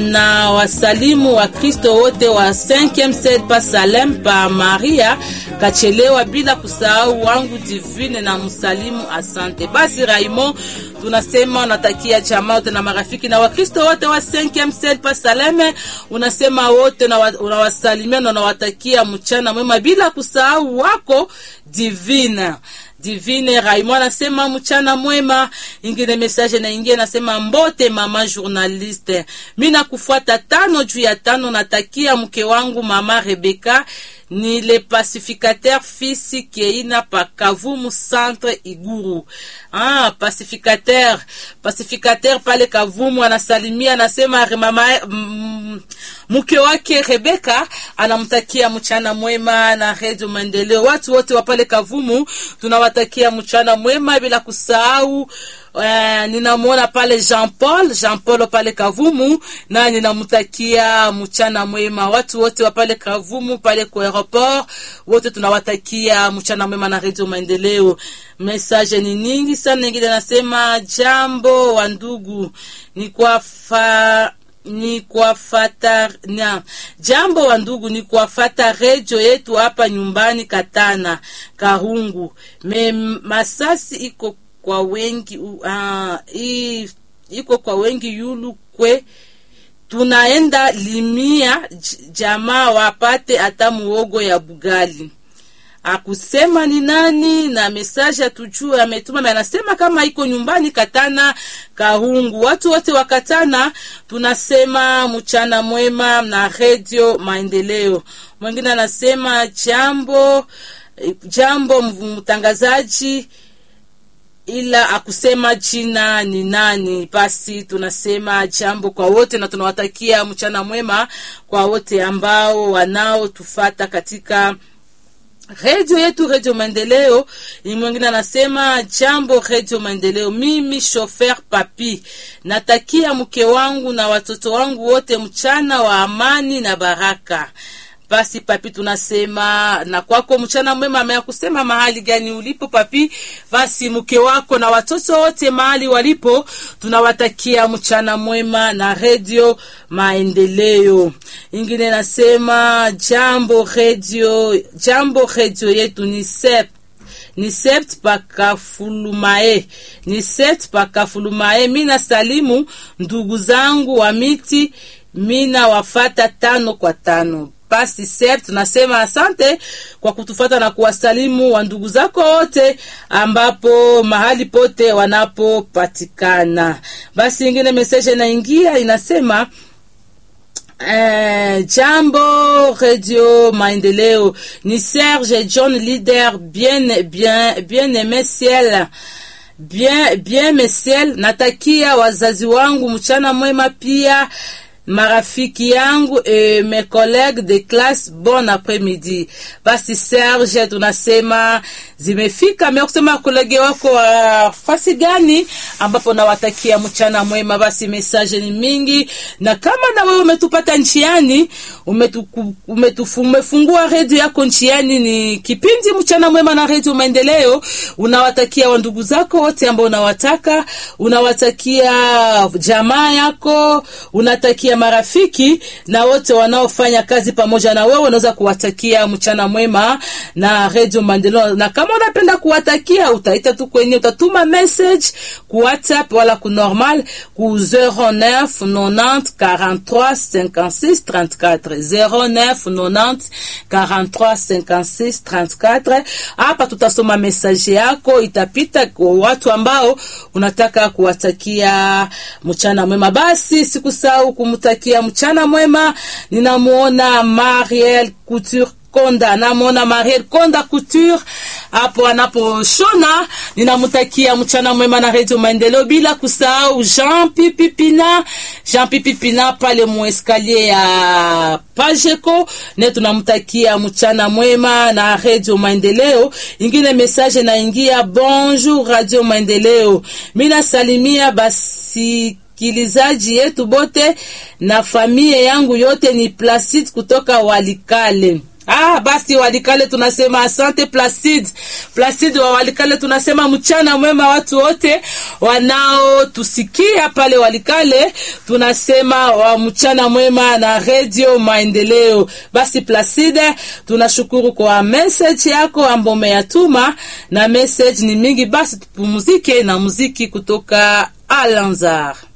na wasalimu wa Kristo wote wa 5e sed pa Salem pa Maria Kachelewa, bila kusahau wangu Divine na msalimu asante. Basi Raimo, tunasema unatakia jamaa wote na marafiki na Wakristo wote wa 5e sed pa Salem, unasema wote unawasalimia na unawatakia mchana mwema, bila kusahau wako Divine Divine Raimo anasema mchana mwema. Ingine message na ingie nasema mbote mama journaliste, mimi nakufuata tano juu ya tano. Natakia mke wangu mama Rebeka ni le pacificateur fils Keina pa Kavumu centre Iguru. Ah, pacificateur pacificateur pale Kavumu anasalimia, anasema mama mm, mke wake Rebeka anamtakia mchana mwema na Radio Maendeleo. Watu wote wa pale Kavumu tunawatakia mchana mwema, bila kusahau uh, ninamwona pale Jean Paul Jean Paul pale Kavumu na ninamtakia mchana mwema. Watu wote wa pale Kavumu pale kwa aeroport wote tunawatakia mchana mwema na Radio Maendeleo. Message ni nyingi sana, nyingine nasema jambo wa ndugu ni kwa fa ni kuwafata na jambo wa ndugu, ni kuwafata redio yetu hapa nyumbani Katana Karungu. Me masasi iko kwa wengi uh, iko kwa wengi yulu kwe tunaenda limia jamaa wapate hata muogo ya bugali akusema ni nani na mesaje atujue ametuma, anasema kama iko nyumbani Katana Kahungu. Watu wote wa Katana tunasema mchana mwema na redio Maendeleo. Mwingine anasema jambo jambo, mtangazaji, ila akusema jina ni nani. Basi tunasema jambo kwa wote na tunawatakia mchana mwema kwa wote ambao wanaotufata katika redio yetu redio Maendeleo. Ni mwingine anasema jambo redio Maendeleo, mimi shofer papi, natakia mke wangu na watoto wangu wote mchana wa amani na baraka. Basi papi, tunasema na kwako mchana mwema. Amea kusema mahali gani ulipo papi? Basi mke wako na watoto wote mahali walipo, tunawatakia mchana mwema na redio Maendeleo. Ingine nasema jambo redio, jambo redio yetu ni sep ni sept pakafulumae ni sept pakafulumae. Mina salimu ndugu zangu wa miti, mina wafata tano kwa tano basi sep tunasema asante kwa kutufata na kuwasalimu wa ndugu zako wote ambapo mahali pote wanapopatikana. Basi ingine message inaingia inasema Eh, jambo Radio Maendeleo ni Serge John leader bien bien bien aimé ciel bien bien mesiel. Natakia wazazi wangu mchana mwema pia marafiki yangu e mes collègues de classe bon après-midi. Basi Serge, tunasema zimefika mea kusema kolege wako wa uh, fasi gani ambapo nawatakia mchana mwema. Basi message ni mingi, na kama na wewe umetupata njiani, umefungua redio yako njiani, ni kipindi mchana mwema na redio Maendeleo. Unawatakia wandugu zako wote ambao unawataka, unawatakia jamaa yako, unatakia marafiki na wote wanaofanya kazi pamoja na wewe, unaweza kuwatakia mchana mwema na Radio Maendeleo. Na kama unapenda kuwatakia, utaita tu kwenye, utatuma message ku WhatsApp wala ku normal ku 09 90 43 56 34 09 90 43 56 34. Hapa tutasoma message yako, itapita kwa watu ambao unataka kuwatakia mchana mwema. Basi sikusahau kumtakia mchana mwema. Ninamuona Mariel Couture Konda, namwona Mariel Konda Couture hapo anaposhona. Ninamtakia mchana mwema na Radio Maendeleo, bila kusahau Jean Pipi Pina, Jean Pipi Pina pale mueskalier ya Pajeko, ne tunamtakia mchana mwema na Radio Maendeleo. Ingine message naingia, bonjour Radio Maendeleo, mina salimia basi kilizaji yetu bote na familia yangu yote ni Placide kutoka Walikale. Ah, basi Walikale tunasema asante Placide. Placide wa Walikale tunasema mchana mwema watu wote wanaotusikia pale Walikale, tunasema wa mchana mwema na Radio Maendeleo. Basi Placide, tunashukuru kwa message yako ambayo umeyatuma, na message ni mingi. Basi tupumzike na muziki kutoka Alanzar.